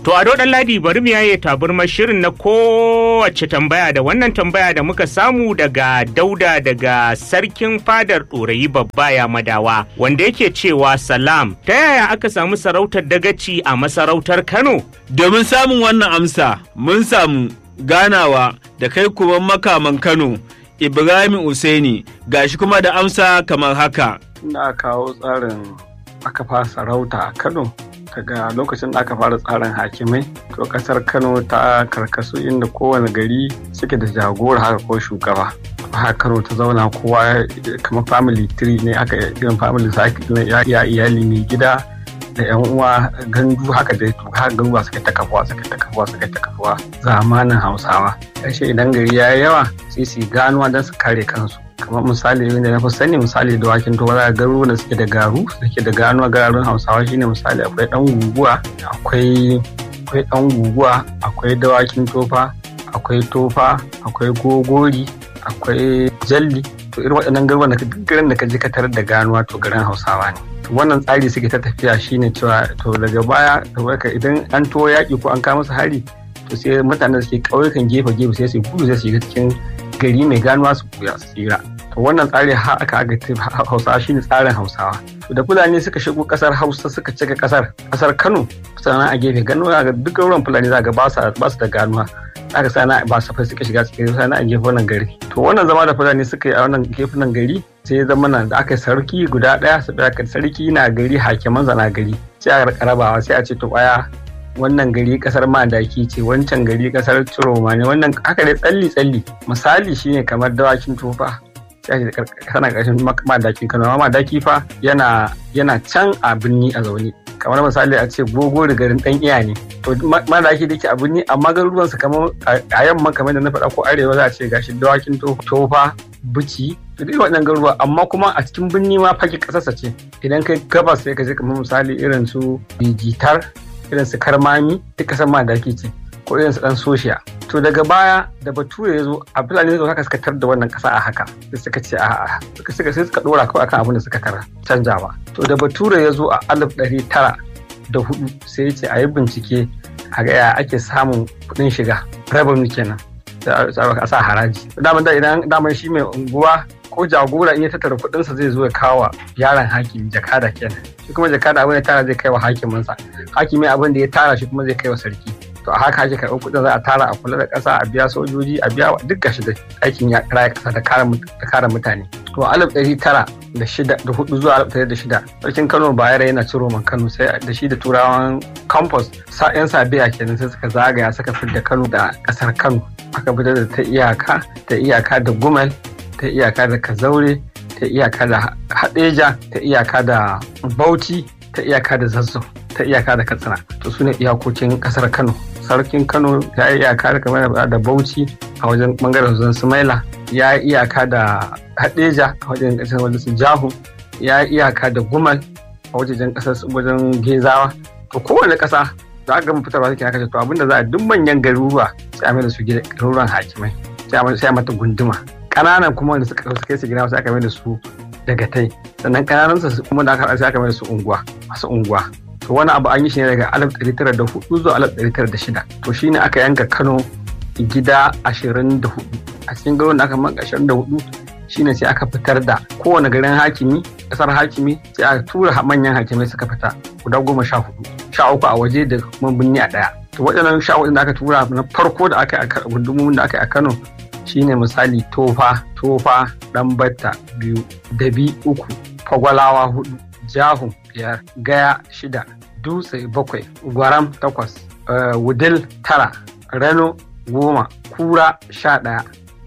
To a ɗan ladi bari mu yaye taburmar shirin na kowace tambaya da wannan tambaya da muka samu daga dauda daga sarkin fadar ɗorayi babba ya madawa wanda yake cewa salam ta yaya aka samu sarautar dagaci a masarautar Kano? Domin samun wannan amsa mun samu ganawa da kai kuma makaman Kano Ibrahim Usaini gashi kuma da amsa kamar haka. Ina kawo tsarin aka fara sarauta a Kano daga lokacin da aka fara tsarin hakimai to kasar Kano ta karkasu inda kowane gari suke da jagora haka ko shugaba. haka Kano ta zauna kowa kamar family tree ne aka irin family cycle ya iyali mai gida da yan uwa gandu haka da haka garuwa suka ta kafuwa suka ta kafuwa suka ta kafuwa zamanin hausawa ƙarshe idan gari ya yi yawa sai su ganuwa don su kare kansu kamar misali wanda na fi sani misali da wakin towa za garu da suke da garu suke da ganuwa gararun hausawa shine misali akwai dan guguwa akwai akwai dan guguwa akwai dawakin tofa akwai tofa akwai gogori akwai jalli to irin waɗannan garuruwan da garin da ka je ka tarar da ganuwa to garin hausawa ne wannan tsari suke ta tafiya shine cewa to daga baya idan an to yaƙi ko an kawo musu hari to sai mutanen da suke ƙauyukan gefe gefe sai su gudu sai su shiga cikin gari mai ganuwa su kuya su tsira to wannan tsari har aka aga hausawa shine tsarin hausawa to da fulani suka shigo kasar hausa suka cika kasar kasar kano sannan a gefe ganuwa ga duk ruwan fulani za ga ba su da ganuwa aka sana ba su suka shiga cikin sana a gefen wannan gari to wannan zama da fulani suka yi a wannan gefen gari sai zama nan da aka yi sarki guda ɗaya su aka sarki na gari hakiman na gari sai a rabawa sai a ce to baya wannan gari kasar madaki ce wancan gari kasar ciroma ne wannan haka dai tsalli tsalli misali shine kamar dawakin tofa sai a ce kana ƙarshen madakin kano amma madaki fa yana yana can a birni a zaune kamar misali a ce gogo da garin dan iya ne to madaki da ke a birni amma garuruwan su kamar a yamma kamar da na faɗa ko arewa za a ce gashi dawakin tofa bici da dai waɗannan garuruwa amma kuma a cikin birni ma fage ƙasarsa ce idan kai gabas sai ka je kamar misali irin su bijitar irin su karmami duk ƙasar madaki ce ko irin su ɗan soshiya to daga baya da bature ya zo a fulani zai haka suka tar da wannan ƙasa a haka sai suka ce a'a suka suka sai suka ɗora kawai akan abin da suka tara canjawa to da bature ya zo a alif ɗari tara da hudu sai ya ce a yi bincike a ga ya ake samun kuɗin shiga revenue kenan a sa haraji daman da idan daman shi mai unguwa ko jagora in ya tattara kuɗinsa zai zo ya kawo yaron hakimi jakada kenan shi kuma jakada abin da tara zai kai wa hakiminsa hakimi abin da ya tara shi kuma zai kai wa sarki to a haka ake karɓar kuɗin za a tara a kula da ƙasa a biya sojoji a biya duk gashi da aikin ya raya ƙasa da kare mutane to alif ɗari tara da shida da hudu zuwa alif ɗari da shida sarkin kano bayero yana ciro man kano sai da shi da turawan campus yan sabiya kenan sai suka zagaya suka da kano da ƙasar kano aka fitar da ta iyaka ta iyaka da gumel ta iyaka da kazaure ta iyaka da hadeja ta iyaka da bauchi ta iyaka da zazzau ta iyaka da katsina to su ne iyakokin kasar kano sarkin kano ya yi iyaka da kamar da bauchi a wajen bangaren zan sumaila ya yi iyaka da hadeja a wajen kasar wajen su jahu ya yi iyaka da gumal a wajen kasar wajen gezawa to kowane kasa za a gama fitarwa suke haka to abinda za a duk manyan garuruwa sai a mai da su garuruwan hakimai sai a mata gunduma ƙananan kuma wanda suka kai su gina sai aka mai da su dagatai sannan ƙananan su kuma da aka sai aka mai da su unguwa masu unguwa to wani abu an yi shi ne daga 1904 zuwa 1906 to shine aka yanka Kano gida 24 a cikin garin da aka manka 24 shine sai aka fitar da kowane garin hakimi kasar hakimi sai aka tura manyan hakimai suka fita guda goma sha hudu sha uku a waje da kuma birni a daya to waɗannan sha hudu da aka tura na farko da aka yi a gundumomin da aka yi a Kano shine misali tofa tofa ɗanbatta biyu dabi uku fagwalawa hudu jahun biyar gaya shida dutse bakwai gwaram takwas wudil tara rano goma kura sha ɗaya